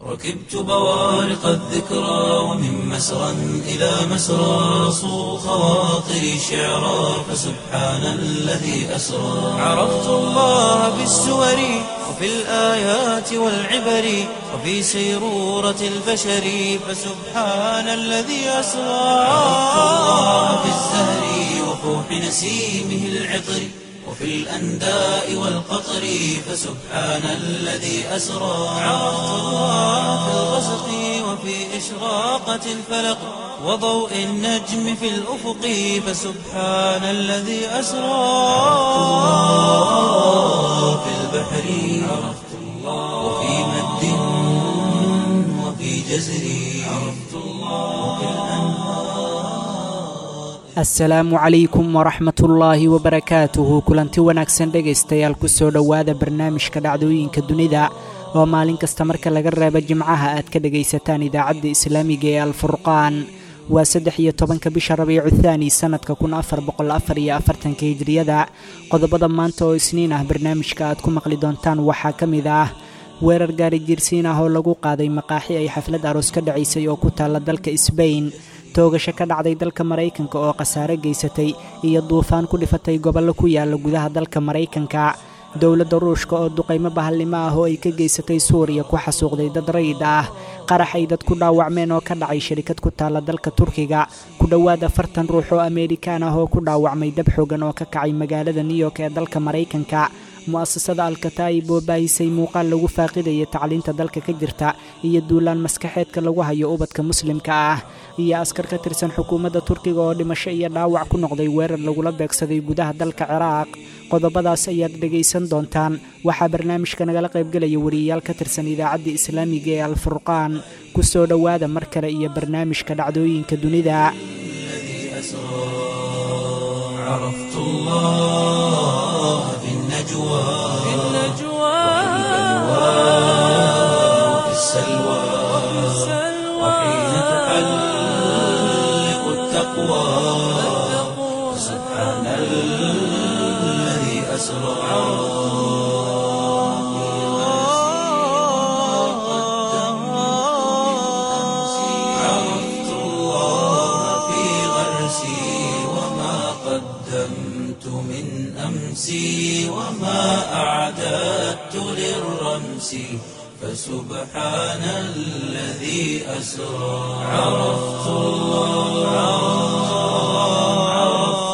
ركبت بوارق الذكرى ومن مسرى إلى مسرى صو خواطري شعرا فسبحان الذي أسرى عرفت الله بالسور وفي الآيات والعبر وفي سيرورة البشر فسبحان الذي أسرى عرفت الله بالزهر وفوح نسيمه العطر وفي الأنداء والقطر فسبحان الذي أسرى عرفت الله في الغسق وفي إشراقة الفلق وضوء النجم في الأفق فسبحان الذي أسرى الله في البحر عرفت الله وفي مد وفي جزر عرفت الله وفي asalaamu calaykum waraxmatullaahi wabarakaatuhu kulanti wanaagsan dhegaystayaal kusoo dhowaada barnaamijka dhacdooyinka dunida oo maalin kasta marka laga reebo jimcaha aad ka dhegaysataan idaacadda islaamiga ee alfurqaan waa saddex iyo tobanka bisha rabiicu thaani sannadka kun afar boqol afar iyo afartanka hijriyada qodobada maanta oo isniin ah barnaamijka aad ku maqli doontaan waxaa ka mid ah weerar gaari jirsiin ah oo lagu qaaday maqaaxi ay xaflad aroos ka dhacaysay oo ku taalla dalka sbain toogasho ka dhacday dalka maraykanka oo khasaare geysatay iyo duufaan ku dhifatay gobollo ku yaala gudaha dalka maraykanka dowladda ruushka oo duqaymo bahallimo ah oo ay ka geysatay suuriya ku xasuuqday dad rayid ah qarax ay dad ku dhaawacmeen oo ka dhacay shirikad ku taalla dalka turkiga ku dhowaad afartan ruux oo ameerikaan ah oo ku dhaawacmay dab xoogan oo ka kacay magaalada new york ee dalka maraykanka mu'asasada alkataa'ib oo baahisay muuqaal lagu faaqidaya tacliinta dalka ka jirta iyo duulaan maskaxeedka lagu hayo ubadka muslimka ah iyo askar ka tirsan xukuumadda turkiga oo dhimasho iyo dhaawac ku noqday weerar lagula beegsaday gudaha dalka ciraaq qodobadaas ayaad dhegaysan doontaan waxaa barnaamijka nagala qaybgelaya wariyayaal ka tirsan idaacadda islaamiga ee alfurqaan ku soo dhowaada mar kale iyo barnaamijka dhacdooyinka dunida عرفت الله في النجوى في النجوى وفي السلوى وحين تحلق التقوى سبحان الذي أسرى عرفت الله في غرسي وما قدمت من أمسي وما أعددت للرمس فسبحان الذي أسرى عرفت الله عرفت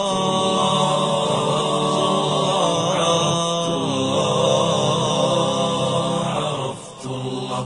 الله عرفت الله عرفت الله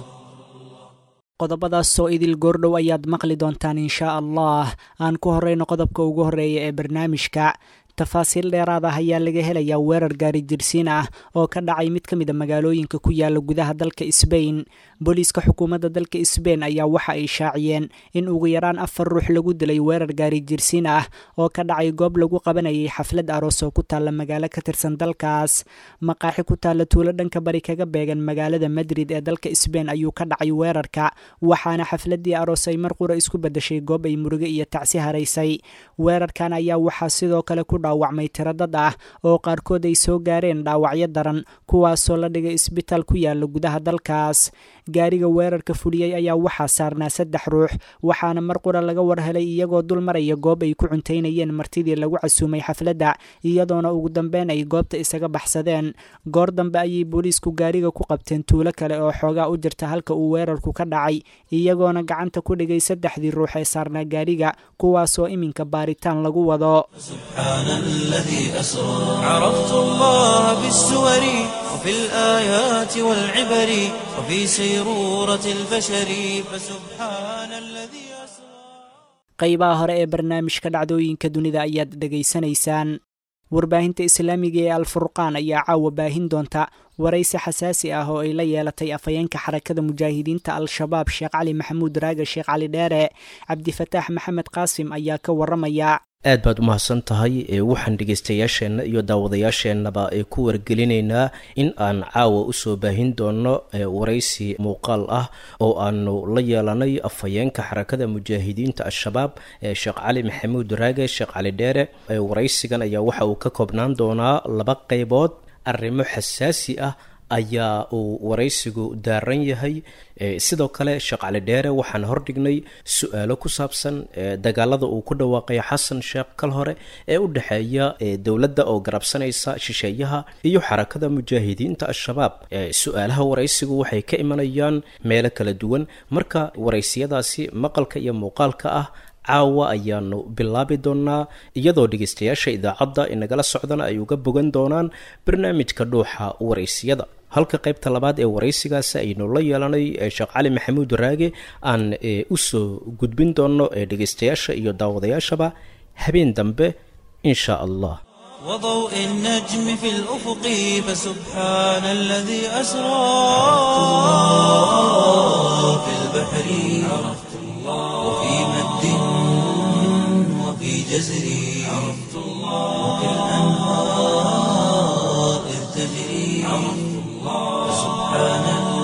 qodobadaasoo idil goordhow ayaad maqli doontaan inshaa allah aan ku horreyno qodobka ugu horreeya ee barnaamijka tafaasiil dheeraad ah ayaa laga helayaa weerar gaari jirsiin ah oo ka dhacay mid ka mid a magaalooyinka ku yaala gudaha dalka sbain booliiska xukuumadda dalka sbain ayaa waxa ay shaaciyeen in ugu yaraan afar ruux lagu dilay weerar gaari jirsiin ah oo ka dhacay goob lagu qabanayay xaflad aroos oo ku taalla magaalo ka tirsan dalkaas maqaaxi ku taalla tuulo dhanka bari kaga beegan magaalada madrid ee dalka sbain ayuu ka dhacay weerarka waxaana xafladii aroos ay mar qura isku badashay goob ay muruge iyo tacsi haraysay weerarkan ayaa waxaa sidoo kale ku dhaawacmay tiro dad ah oo qaarkood ay soo gaareen dhaawacyo daran kuwaasoo la dhigay isbitaal ku yaala gudaha dalkaas gaariga weerarka fuliyey ayaa waxaa saarnaa saddex ruux waxaana mar qura laga war helay iyagoo dul maraya goob ay ku cuntaynayeen martidii lagu casuumay xafladda iyadoona ugu dambeyn ay goobta isaga baxsadeen goor dambe ayay booliisku gaariga ku qabteen tuulo kale oo xoogaa u jirta halka uu weerarku ka dhacay iyagoona gacanta ku dhigay saddexdii ruux ee saarnaa gaariga kuwaasoo iminka baaritaan lagu wado سبحان الذي أسرى عرفت الله بالسور وفي الآيات والعبر وفي سيرورة البشر فسبحان الذي أسرى qaybaha hore ee barnaamijka dhacdooyinka dunida ayaad dhegaysanaysaan warbaahinta islaamiga ee alfurqaan ayaa caawa baahin doonta waraysi xasaasi ah oo ay la yeelatay afhayeenka xarakada mujaahidiinta al-shabaab sheekh cali maxamuud raaga sheekh cali dheere cabdifataax maxamed qaasim ayaa ka waramaya aad baad u mahadsan tahay waxaan dhegeystayaasheenna iyo daawadayaasheennaba ee ku wargelinaynaa in aan caawa usoo baahin doono waraysi muuqaal ah oo aanu la yeelanay afhayeenka xarakada mujaahidiinta al-shabaab sheekh cali maxamuud raage sheekh cali dheere waraysigan ayaa waxa uu ka koobnaan doonaa laba qeybood arrimo xasaasi ah ayaa uu waraysigu daaran yahay sidoo kale sheekh cali dheere waxaan hordhignay su-aalo ku saabsan dagaalada uu ku dhawaaqay xasan sheekh kal hore ee u dhexeeya dowladda oo garabsanaysa shisheeyaha iyo xarakada mujaahidiinta al-shabaab su-aalaha waraysigu waxay ka imanayaan meelo kala duwan marka waraysiyadaasi maqalka iyo muuqaalka ah caawa ayaanu bilaabi doonaa iyadoo dhegeystayaasha idaacadda inagala socdana ay uga bogan doonaan barnaamijka dhuuxa waraysiyada halka qaybta labaad ee waraysigaasi aynu la yeelanay sheekh cali maxamuud raage aan usoo gudbin doono dhegeystayaasha iyo daawadayaashaba habeen dambe insha allah وضوء النجم في الأفق فسبحان الذي أسرى في البحر عرفت الله وفي مد وفي جزر عرفت الله وفي الأنهار إذ تجري عرفت الله فسبحان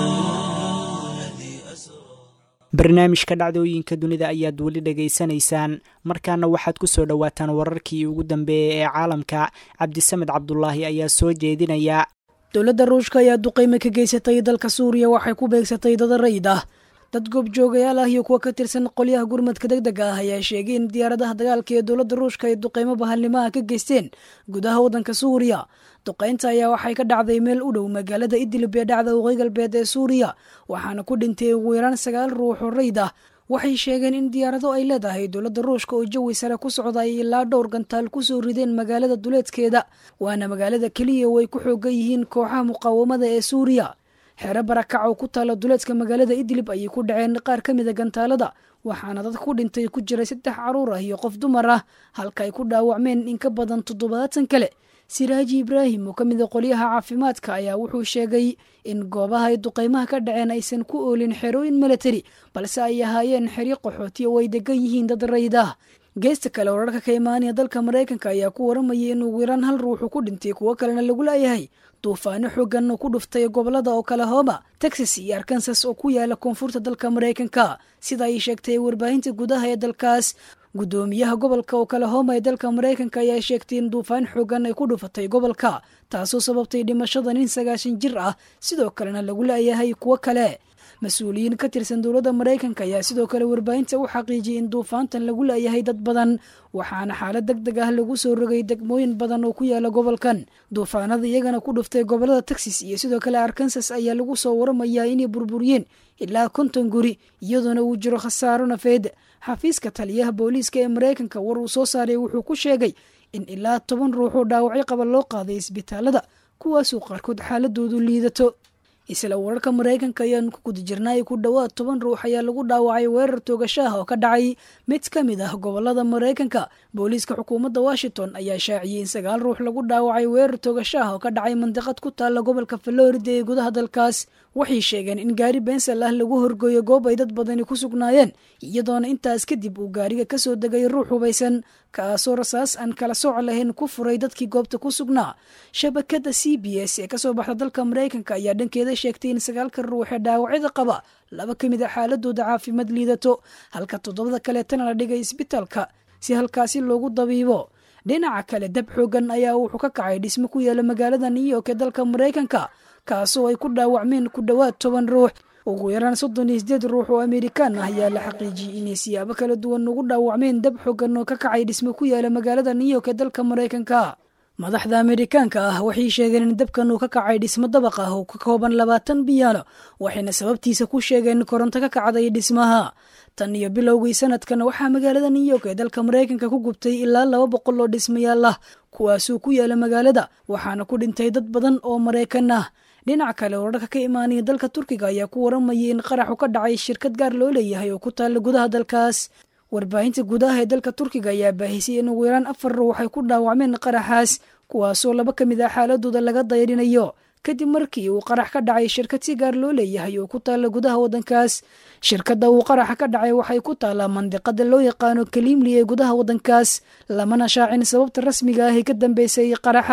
الذي أسرى barnaamijka dhacdooyinka dunida ayaad weli dhegaysanaysaan markaana waxaad ku soo dhowaataan wararkii ugu dambeeyey ee caalamka cabdisamed cabdulaahi ayaa soo jeedinaya dowladda ruushka ayaa duqayme ka geysatay dalka suuriya waxay ku beegsatay dada rayid ah dad goobjoogayaal ah iyo kuwa ka tirsan qolyaha gurmadka deg dega ah ayaa sheegay in diyaaradaha dagaalka ee dowladda ruushka ay duqaymo bahalnimaha ka geysteen gudaha waddanka suuriya duqaynta ayaa waxay ka dhacday meel u dhow magaalada idlib ee dhacda waqooyi galbeed ee suuriya waxaana ku dhintay ugu yaraan sagaal ruux oo rayd ah waxay sheegeen in diyaarado ay leedahay dowladda ruushka oo jawi sare ku socda ay ilaa dhowr gantaal ku soo rideen magaalada duleedkeeda waana magaalada keliya oo ay ku xoogan yihiin kooxaha muqaawamada ee suuriya xeero barakac oo ku taala duleedka magaalada idlib ayay ku dhaceen qaar ka mida gantaalada waxaana dad ku dhintay ku jiray saddex caruur ah iyo qof dumar ah halka ay ku dhaawacmeen in ka badan toddobaatan kale siraaji ibraahim oo ka mida qolyaha caafimaadka ayaa wuxuu sheegay in goobaha ay duqaymaha ka dhaceen aysan ku oolin xerooyin milatari balse ay ahaayeen xeryo qaxooti oo ay degan yihiin dad rayd ah geesta kale wararka ka imaanaya dalka maraykanka ayaa ku waramayay in ugu yaraan hal ruuxu ku dhintay kuwo kalena lagu laayahay duufaano xoogan oo ku dhuftay gobolada oklahoma texas iyo arkansas oo ku yaala koonfurta dalka maraykanka sida ay sheegtay warbaahinta gudaha ee dalkaas guddoomiyaha gobolka oklahoma ee dalka maraykanka ayaa sheegtay in duufaan xoogan ay ku dhufatay gobolka taasoo sababtay dhimashada nin sagaashan jir ah sidoo kalena lagu laayahay kuwo kale mas-uuliyiin ka tirsan dowladda maraykanka ayaa sidoo kale warbaahinta u xaqiijiyay in duufaantan lagu laayahay dad badan waxaana xaalad deg deg ah lagu soo rogay degmooyin badan oo ku yaala gobolkan duufaanada iyagana ku dhuftay gobolada texas iyo sidoo kale arkansas ayaa lagu soo waramayaa inay burburiyeen ilaa konton guri iyadoona uu jiro khasaaro nafeed xafiiska taliyaha booliiska ee maraykanka war uu soo saaray wuxuu ku sheegay in ilaa toban ruux oo dhaawacyo qaba loo qaaday isbitaalada kuwaasoo qaarkood xaaladoodu liidato isla wararka maraykanka ayaan ku guda jirnay ku dhowaad toban ruux ayaa lagu dhaawacay weerar toogashaah oo ka dhacay mid ka mid ah gobolada maraykanka booliiska xukuumadda washington ayaa shaaciyey in sagaal ruux lagu dhaawacay weerar toogashaah oo ka dhacay mandiqad ku taalla gobolka florida ee gudaha dalkaas waxay sheegeen in gaari bensal ah lagu horgooyo goob ay dad badani ku sugnaayeen iyadoona intaas kadib uu gaariga kasoo degay ruux hubaysan kaasoo rasaas aan kala sooc lahayn ku furay dadkii goobta ku sugnaa shabakada c b s ee kasoo baxda dalka maraykanka ayaa dhankeeda sheegtay in sagaalka ruux ee dhaawacyada qaba laba ka mid a xaaladooda caafimaad liidato halka toddobada kaleetana la dhigay isbitaalka si halkaasi loogu dabiibo dhinaca kale dab xoogan ayaa wuxuu ka kacay dhismo ku yaala magaalada new york ee dalka maraykanka kaasoo ay ku dhaawacmeen ku dhowaad toban ruux ugu yaraan soddon iyo sideed ruux oo amerikaan ah ayaa la xaqiijiyey inay siyaabo kala duwan ugu dhaawacmeen dab xoogan oo ka kacay dhismo ku yaala magaalada new york ee dalka maraykanka madaxda amerikaanka ah waxay sheegeen in dabkan uu ka kacay dhismo dabaq ah oo ka kooban labaatan biyaano waxayna sababtiisa ku sheegeen koronto ka kacday dhismaha tan iyo bilowgii sanadkan waxaa magaalada new york ee dalka maraykanka ku gubtay ilaa laba boqol oo dhismayaal ah kuwaasuu ku yaala magaalada waxaana ku dhintay dad badan oo maraykan ah dhinaca kale wararka ka imaanaya dalka turkiga ayaa ku waramayay in qaraxu ka dhacay shirkad gaar loo leeyahay oo ku taalla gudaha dalkaas warbaahinta gudaha ee dalka turkiga ayaa baahisay in ugu yaraan afar ruux ay ku dhaawacmeen qaraxaas kuwaasoo laba ka mid ah xaaladooda laga dayrinayo kadib markii uu qarax ka dhacay shirkad si gaar loo leeyahay oo ku taalla gudaha waddankaas shirkadda uu qaraxa ka dhacay waxay ku taallaa mandiqada loo yaqaano kaliimli ee gudaha waddankaas lamana shaacin sababta rasmiga ah ee ka dambeysay qaraxa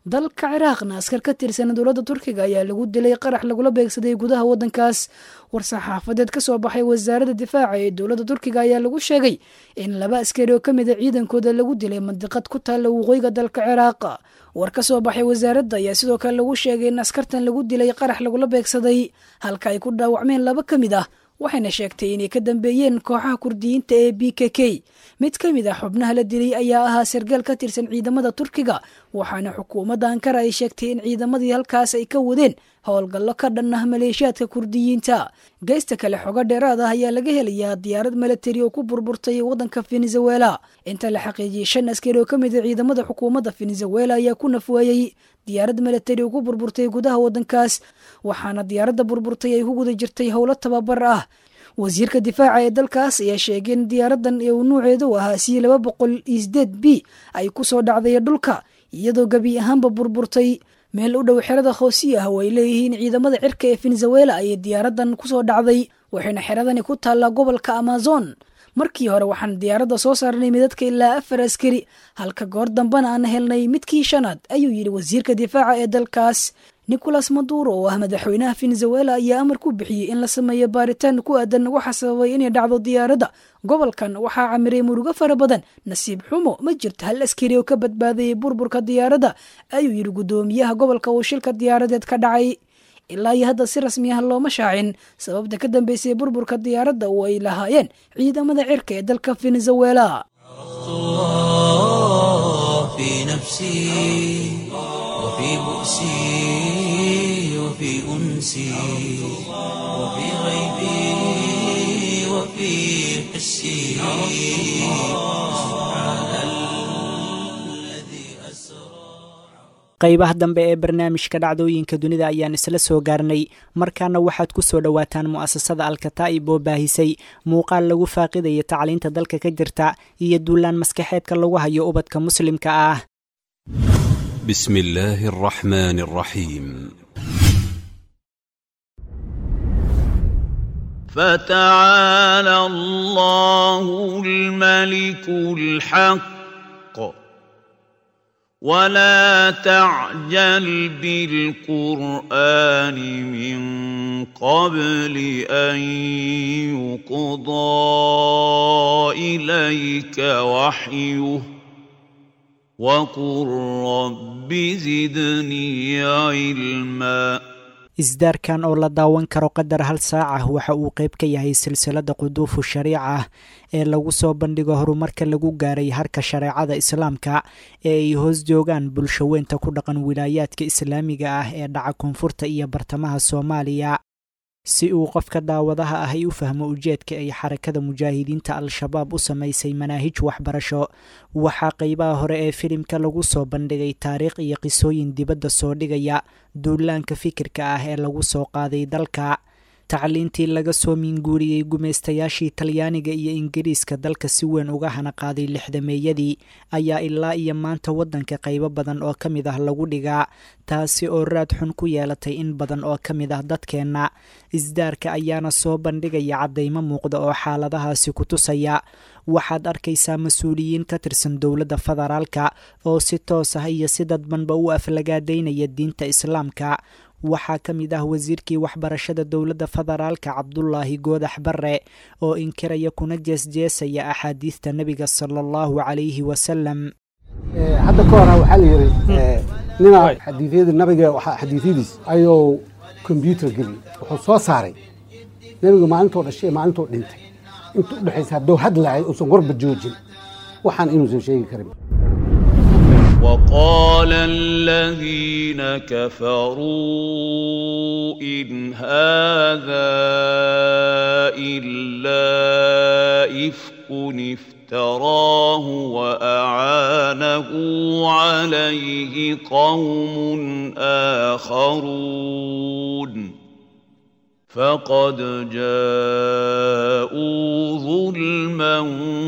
dalka ciraaqna askar ka tirsan dowladda turkiga ayaa lagu dilay qarax lagula beegsaday gudaha waddankaas war-saxaafadeed ka soo baxay wasaaradda difaaca ee dowladda turkiga ayaa lagu sheegay in laba askari oo ka mid a ciidankooda lagu dilay mandiqad ku taalla waqooyiga dalka ciraaq war ka soo baxay wasaaradda ayaa sidoo kale lagu sheegay in askartan lagu dilay qarax lagula beegsaday halka ay ku dhaawacmeen laba ka mid ah waxayna sheegtay inay ka dambeeyeen kooxaha kurdiyiinta ee b k k mid ka mid ah xubnaha la dilay ayaa ahaa sargaal ka tirsan ciidamada turkiga waxaana xukuumadda ankara ay sheegtay in ciidamadii halkaas ay ka wadeen howlgallo ka dhan ah maleeshiyaadka kurdiyiinta geysta kale xogo dheeraad ah ayaa laga helayaa diyaarad milatari oo ku burburtay waddanka venezuela inta la xaqiijiyey shan askari oo ka mid a ciidamada xukuumadda venezuela ayaa ku nafweeyey diyaarad milatari oo ku burburtay gudaha waddankaas waxaana diyaaradda burburtay ay ku guda jirtay howlo tababar ah wasiirka difaaca ee dalkaas ayaa sheegay in diyaaradan ee uu nuuceedu ahaa si laba boqol iyo sideed b ay ku soo dhacday dhulka iyadoo gebi ahaanba burburtay meel u dhow xerada hoosiya ah oo ay leeyihiin ciidamada cirka ee venezuela ayay diyaaradan kusoo dhacday waxayna xeradani ku taallaa gobolka amazon markii hore waxaan diyaaradda soo saarnay midadka ilaa afar askari halka goor dambena aan helnay midkii shanaad ayuu yidhi wasiirka difaaca ee dalkaas nicolas maduro oo ah madaxweynaha venezuela ayaa amar ku bixiyey in la sameeyo baaritaan ku aadan waxa sababay inay dhacdo diyaaradda gobolkan waxaa camiray murugo fara badan nasiib xumo ma jirto hal askari oo ka badbaadayay burburka diyaaradda ayuu yidhi guddoomiyaha gobolka uu shilka diyaaradeed ka dhacay ilaa iyo hadda si rasmi ah looma shaacin sababta ka dambeysay burburka diyaaradda oo ay lahaayeen ciidamada cirka ee dalka venezuela في نفسي وفي بؤسي وفي أنسي وفي غيبي وفي حسي سبحان الذي أسرى qaybaha dambe ee barnaamijka dhacdooyinka dunida ayaan isla soo gaarnay markaana waxaad ku soo dhowaataan mu'asasada alkataa'ib oo baahisay muuqaal lagu faaqidaya tacliinta dalka ka jirta iyo duulaan maskaxeedka lagu hayo ubadka muslimka ah بسم الله الرحمن الرحيم فتعالى الله الملك الحق ولا تعجل بالقرآن من قبل أن يقضى إليك وحيه وقل رب زدني علما isdaarkan oo la daawan karo qadar hal saac ah waxa uu qayb ka yahay silsilada quduufu shariica ah ee lagu soo bandhigo horumarka lagu gaaray harka shareecada islaamka ee ay hoos joogaan bulsho weynta ku dhaqan wilaayaadka islaamiga ah ee dhaca koonfurta iyo bartamaha soomaaliya si uu qofka daawadaha ah ay u fahmo ujeedka ay xarakada mujaahidiinta al-shabaab u samaysay manaahij waxbarasho waxaa qeybaha hore ee filimka lagu soo bandhigay taariikh iyo qisooyin dibadda soo dhigaya duulaanka fikirka ah ee lagu soo qaaday dalka tacliintii laga soo miinguuriyey gumaystayaashii talyaaniga iyo ingiriiska dalka si weyn uga hana qaaday lixdameeyadii ayaa ilaa iyo maanta waddanka qaybo badan oo ka mid ah lagu dhigaa taasi oo raad xun ku yeelatay in badan oo ka mid ah dadkeenna isdaarka ayaana soo bandhigaya caddaymo muuqda oo xaaladahaasi ku tusaya waxaad arkaysaa mas-uuliyiin ka tirsan dowladda federaalka oo si toos ah iyo si dadbanba u aflagaadaynaya diinta islaamka waxaa ka mid ah wasiirkii waxbarashada dowladda federaalka cabdulaahi goodax barre oo inkiraya kuna jeesjeesaya axaadiista nebiga sala allahu calayhi wasalam hadda ka hora waxaa la yidhi nina xadiidyada nabiga xadiidyadiis ayuu kombyuutar geliyey wuxuu soo saaray nebiga maalintuu dhashay maalintuu dhintay inta u dhexaysa hadduu hadlahay uusan warba joojin waxaan inuusan sheegi karin وقال الذين كفروا إن هذا إلا إفك افتراه وأعانه عليه قوم آخرون فقد جاءوا ظلما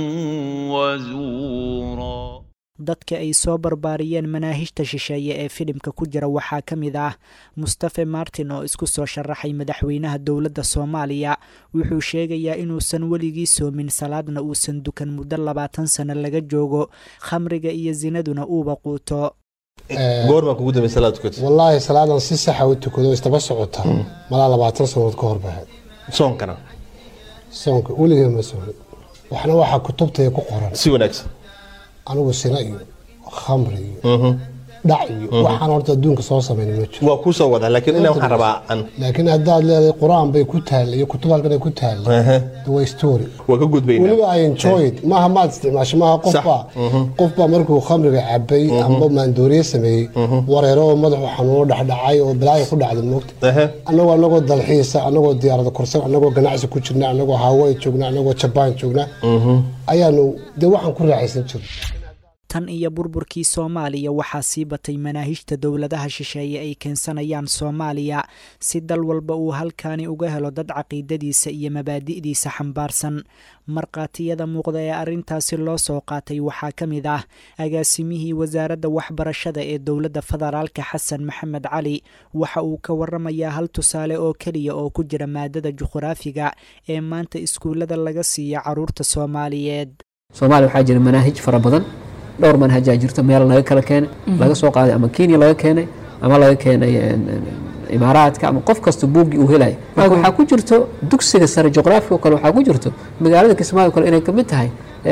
وزورا dadka ay soo barbaariyeen manaahijta shisheeye ee filimka ku jira waxaa ka mid ah mustafe martin oo isku soo sharaxay madaxweynaha dowladda soomaaliya wuxuu sheegayaa inuusan weligii soomin salaadna uusan dukan muddo labaatan sano laga joogo khamriga iyo sinaduna uuba quuto goormaa kugu dambe salaad tukatay wallaahi salaadan si saxa u tukado istaba socota malaa labaatan sanood ka hor bahayd soonkana soonka weligee ma soonin waxna waxaa kutubtaya ku qoran si wanaagsan anigu sina iyo khamri iyo dhac iyo waxaan horta adduunka soo samayn ma jiro waa kuu soo wadaa laakiin inaa waxaan rabaa an laakiin haddaad leedahay qur-aan bay ku taalla iyo kutub halkan ay ku taalla de waa story waa ka gudbaynaa weliba i enjoy it maaha maad isticmaasho maaha qofbaa qofbaa markuu khamriga cabay amba maandooriye sameeyey wareero oo madaxu xanuuno dhexdhacay oo balaayo ku dhacday moogta annagoo annagoo dalxiisa annagoo diyaarada korsan annagoo ganacsi ku jirna annagoo hawaii joogna annagoo jabaan joogna ayaanu dee waxaan ku raaxaysan jirna tan iyo burburkii soomaaliya waxaa sii batay manaahijta dowladaha shisheeye ay keensanayaan soomaaliya si dal walba uu halkaani uga helo dad caqiidadiisa iyo mabaadi'diisa xambaarsan markhaatiyada muuqda ee arrintaasi loo soo qaatay waxaa ka mid ah agaasimihii wasaaradda waxbarashada ee dowladda federaalka xasan maxamed cali waxa uu ka waramayaa hal tusaale oo keliya oo ku jira maadada juqhraafiga ee maanta iskuullada laga siiya caruurta soomaaliyeed soomaaliya waxaa jira manaahij fara badan dhowr manhajaa jirto meel laga kala keenay laga soo qaaday ama kenya laga keenay ama laga keenay imaaraadka ama qof kasta buuggii uu helaya marka waxaa ku jirto dugsiga sare juqraafiga oo kale waxaa ku jirto magaalada kismaayo kale inay kamid tahay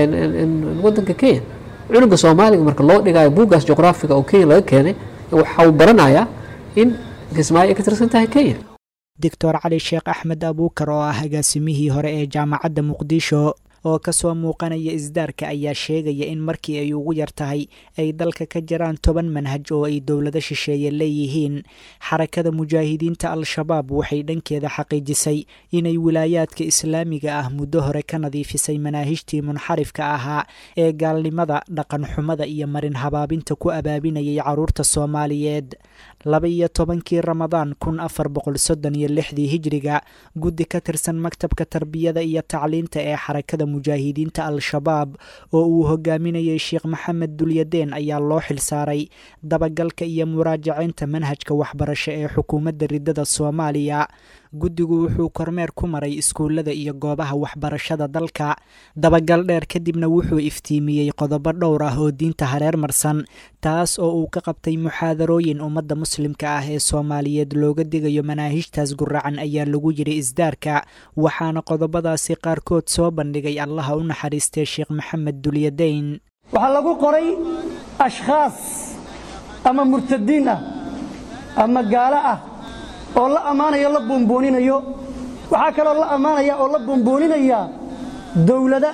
wadanka kenya cunuga soomaaliga marka loo dhigayo buuggaas juqraafiga oo kenya laga keenay waxa uu baranayaa in kismaayo ay ka tirsan tahay kenya doctor cali sheekh axmed abuukar oo ah agaasimihii hore ee jaamacadda muqdisho oo kasoo muuqanaya isdaarka ayaa sheegaya in markii ay ugu yar tahay ay dalka ka jiraan toban manhaj oo ay dowlado shisheeye leeyihiin xarakada mujaahidiinta al-shabaab waxay dhankeeda xaqiijisay inay wilaayaadka islaamiga ah muddo hore ka nadiifisay manaahijtii munxarifka ahaa ee gaalnimada dhaqanxumada iyo marin habaabinta ku abaabinayay caruurta soomaaliyeed laba iyo tobankii ramadaan kun afar boqol soddon iyo lixdii hijriga guddi ka tirsan maktabka tarbiyada iyo tacliinta ee xarakada mujaahidiinta al-shabaab oo uu hogaaminayay sheekh maxamed dulyadeen ayaa loo xilsaaray dabagalka iyo muraajaceynta manhajka waxbarasho ee xukuumadda ridada soomaaliya guddigu wuxuu kormeer ku maray iskuullada iyo goobaha waxbarashada dalka dabagal dheer kadibna wuxuu iftiimiyey qodobo dhowr ah oo diinta hareer marsan taas oo uu ka qabtay muxaadarooyin ummadda muslimka ah ee soomaaliyeed looga digayo manaahijtaas guracan ayaa lagu yidhi isdaarka waxaana qodobadaasi qaarkood soo bandhigay allaha u naxariistay sheekh maxamed dulyadeyn waxaa lagu qoray ashkhaas ama murtadiin ah ama gaalo ah oo la ammaanayo la buunbuuninayo waxaa kaloo la ammaanaya oo la buunbuuninaya dowlada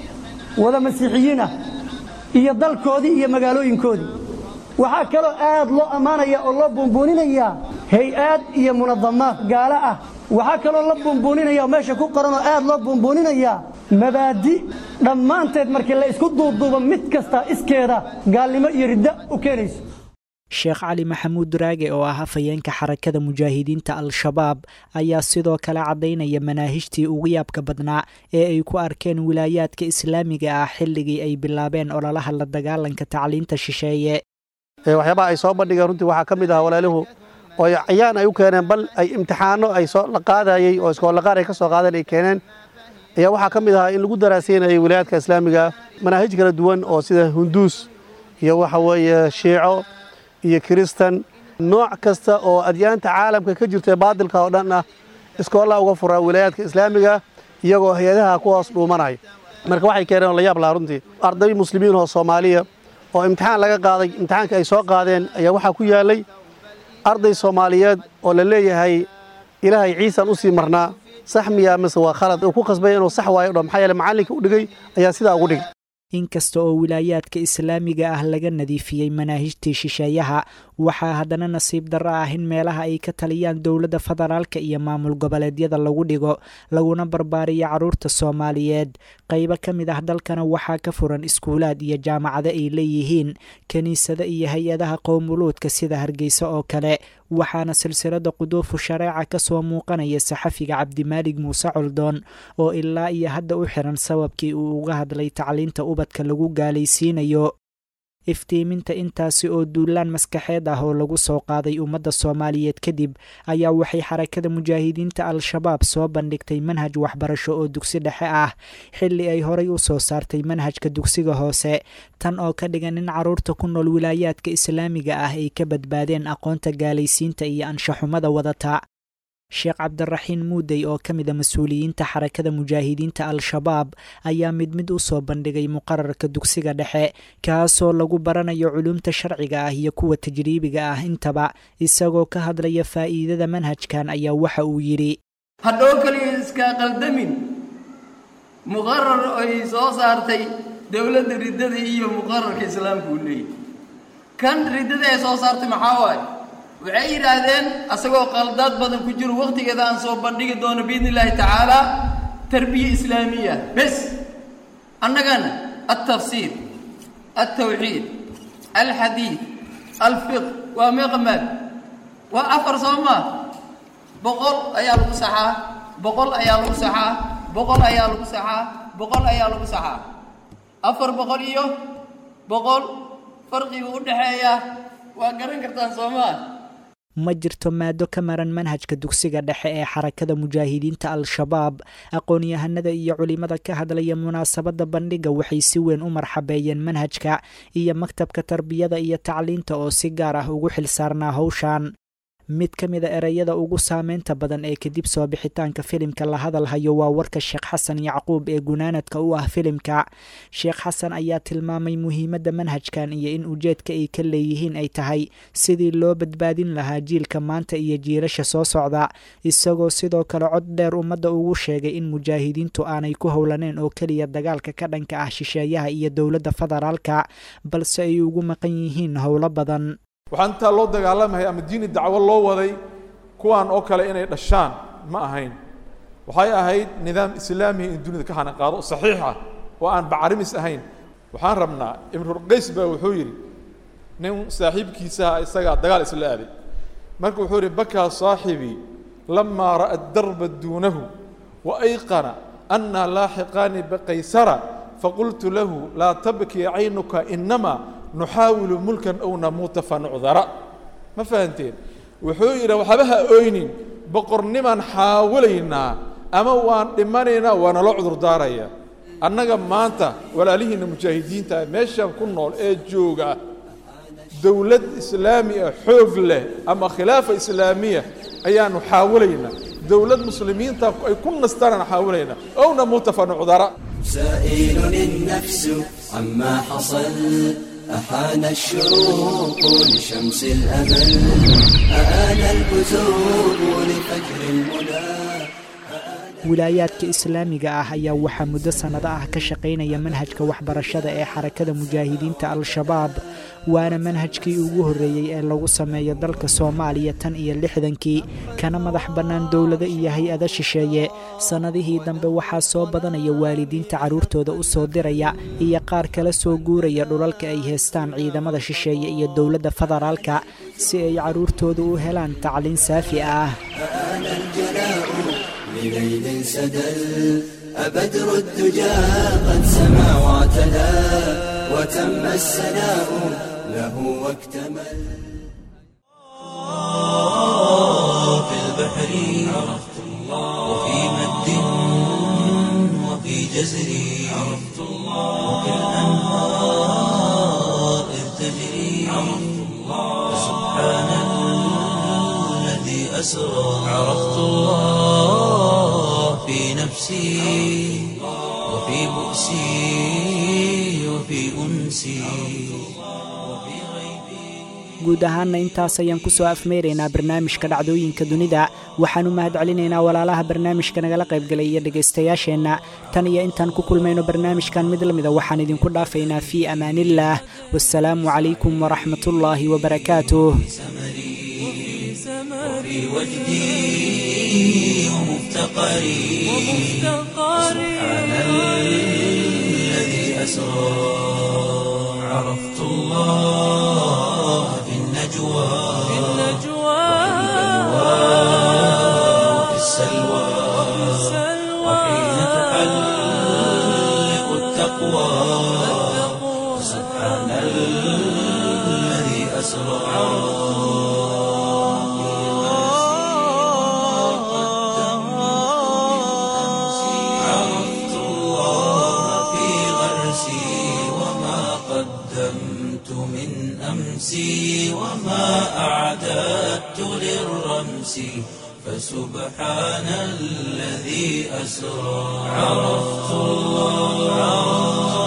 wada masiixiyiin ah iyo dalkoodii iyo magaalooyinkoodii waxaa kaloo aad loo ammaanaya oo loo buunbuuninaya hay-aad iyo munadamaad gaalo ah waxaa kaloo la buunbuuninaya oo meesha ku qoran oo aad loo buunbuuninaya mabaadi dhammaanteed markii la isku duubduubo mid kasta iskeeda gaalnimo iyo riddo u keenayso sheekh cali maxamuud raage oo ah hafayeenka xarakada mujaahidiinta al-shabaab ayaa sidoo kale caddaynaya manaahijtii ugu yaabka badnaa ee ay ku arkeen wilaayaadka islaamiga ah xilligii ay bilaabeen ololaha la dagaalanka tacliinta shisheeye waxyaabaha ay soo bandhigeen runtii waxaa ka mid ah walaaluhu oo cayaan ay u keeneen bal ay imtixaano ay soo la qaadayey oo iskoolaqaar ay ka soo qaadeen ay keeneen ayaa waxaa ka mid ahaa in lagu daraaseynayay wilaayaadka islaamiga manaahij kala duwan oo sida hunduus iyo waxa weeye shiico iyo kiristan nooc kasta oo adyaanta caalamka ka jirta baadilka oo dhan ah iskoollaha uga furaa wilaayaadka islaamiga iyagoo hay-adaha ku hoos dhuumanaya marka waxay keeneen oo la yaab lahaa runtii arday muslimiin oo soomaaliya oo imtixaan laga qaaday imtixaankii ay soo qaadeen ayaa waxaa ku yaallay arday soomaaliyeed oo la leeyahay ilaahay ciisan u sii marnaa sax miyaa mise waa khalad uu ku khasbaya inuu sax waayo dho maxaa yeele macallinka u dhigay ayaa sidaa ugu dhigay inkasta oo wilaayaadka islaamiga ah laga nadiifiyey manaahijtii shisheeyaha waxaa haddana nasiib darro ah in meelaha ay ka taliyaan dowladda federaalka iyo maamul goboleedyada lagu dhigo laguna barbaariyo carruurta soomaaliyeed qaybo ka mid ah dalkana waxaa ka furan iskuulaad iyo jaamacado ay leeyihiin kiniisado iyo hay-adaha qowmuluudka sida hargeysa oo kale waxaana silsilada quduufu shareeca ka soo muuqanaya saxafiga cabdimaalig muuse coldoon oo ilaa iyo hadda u xiran sababkii uu uga hadlay tacliinta ubadka lagu gaalaysiinayo iftiiminta intaasi oo duulaan maskaxeed ah oo lagu soo qaaday ummadda soomaaliyeed kadib ayaa waxay xarakada mujaahidiinta al-shabaab soo bandhigtay manhaj waxbarasho oo dugsi dhexe ah xilli ay horay u soo saartay manhajka dugsiga hoose tan oo ka dhigan in carruurta ku nool wilaayaadka islaamiga ah ay ka badbaadeen aqoonta gaalaysiinta iyo anshaxumada wadata sheekh cabdiraxiin muudey oo ka mid a mas-uuliyiinta xarakada mujaahidiinta al-shabaab ayaa mid mid u soo bandhigay muqararka dugsiga dhexe kaasoo lagu baranayo culumta sharciga ah iyo kuwa tajriibiga ah intaba isagoo ka hadlaya faa'iidada manhajkan ayaa waxa uu yidhi hadhow keliya iska qaldamin muqarar ay soo saartay dowladda riddada iyo muqararka islaamka uu leeyahy kan riddada ay soo saartay maxaa waaye waxay yidhaahdeen asagoo qaldaad badan ku jiro wakhtigeeda aan soo bandhigi doono biidni illaahi tacaala tarbiya islaamiya bes annagana altafsiir altawxiid alxadiid alfiq waa meeqa maad waa afar soo maa boqol ayaa lagu saxaa boqol ayaa lagu saxaa boqol ayaa lagu saxaa boqol ayaa lagu saxaa afar boqol iyo boqol farqiga u dhexeeya waa garan kartaan soo maa ma jirto maado ka maran manhajka dugsiga dhexe ee xarakada mujaahidiinta al-shabaab aqoon-yahanada iyo culimada ka hadlaya munaasabadda bandhiga waxay si weyn u marxabeeyeen manhajka iyo maktabka tarbiyada iyo tacliinta oo si gaar ah ugu xilsaarnaa howshan mid ka mid a ereyada ugu saameynta badan ee kadib soo bixitaanka filimka la hadalhayo waa warka sheekh xasan yacquub ee gunaanadka u ah filimka sheekh xasan ayaa tilmaamay muhiimadda manhajkan iyo in ujeedka ay ka leeyihiin ay tahay sidii loo badbaadin lahaa jiilka maanta iyo jiilasha soo socda isagoo sidoo kale cod dheer ummadda ugu sheegay in mujaahidiintu aanay ku howlaneen oo keliya dagaalka ka dhanka ah shisheeyaha iyo dowladda federaalka balse ay ugu maqan yihiin howlo badan waxaa intaa loo dagaalamaya ama diini dacwo loo waday kuwaan oo kale inay dhashaan ma ahayn waxay ahayd nidaam islaamiya in dunida ka hanaqaado saxiix ah oo aan bacarimis ahayn waxaan rabnaa imrulqays baa wuxuu yidhi nin saaxiibkiisaha isagaa dagaal isla aaday marka wuxuu yidhi bakaa saaxibii lamaa ra'a darba duunahu wa ayqana annaa laaxiqaani baqaysara faqultu lahu laa tabkii caynuka inamaa nuxaawilu mulkan ow namuuta fanucdara ma fahanteen wuxuu yidhi waxba ha oynin boqornimaan xaawalaynaa ama waan dhimanaynaa waa naloo cudurdaaraya annaga maanta walaalihiinna mujaahidiinta meeshaan ku nool ee jooga dowlad islaami ah xoog leh ama khilaafa islaamiya ayaanu xaawalaynaa dowlad muslimiinta ay ku nastaanaan xaawalaynaa ow namuuta fanucdara سائل النفس عما حصل أحان الشروق لشمس الأمل أآن الكتب لفجر المنى wilaayaadka islaamiga ah ayaa waxaa muddo sannado ah ka shaqaynaya manhajka waxbarashada ee xarakada mujaahidiinta al-shabaab waana manhajkii ugu horreeyey ee lagu sameeyo dalka soomaaliya tan iyo lixdankii kana madax bannaan dowlado iyo hay-ado shisheeye sannadihii dambe waxaa soo badanaya waalidiinta carruurtooda u soo diraya iyo qaar kala soo guuraya dhulalka ay haystaan ciidamada shisheeye iyo dowladda federaalka si ay carruurtooda u helaan tacliin saafi ah لليل سدل أبدر الدجى قد سما واعتدى وتم السناء له واكتمل في البحر عرفت الله وفي مد وفي جزر عرفت الله وفي الأنهار إذ تجري عرفت الله سبحان الذي أسرى عرفت الله في نفسي وفي بؤسي وفي أنسي guud ahaanna intaas ayaan ku soo afmeyraynaa barnaamijka dhacdooyinka dunida waxaan u mahad celinaynaa walaalaha barnaamijka nagala qaybgalay iyo dhegaystayaasheenna tan iyo intaan ku kulmayno barnaamijkan mid la mida waxaan idinku dhaafaynaa fii amaaniillaah wasalaamu calaykum waraxmatullaahi wabarakaatuh في وجدي ومفتقري سبحان الذي أسرى عرفت الله في النجوى وفي السلوى وحين تحلق التقوى سبحان الله أسرى عرفت الله في غرسي وما قدمت من أمسي وما أعددت للرمس فسبحان الذي أسرى عرفت الله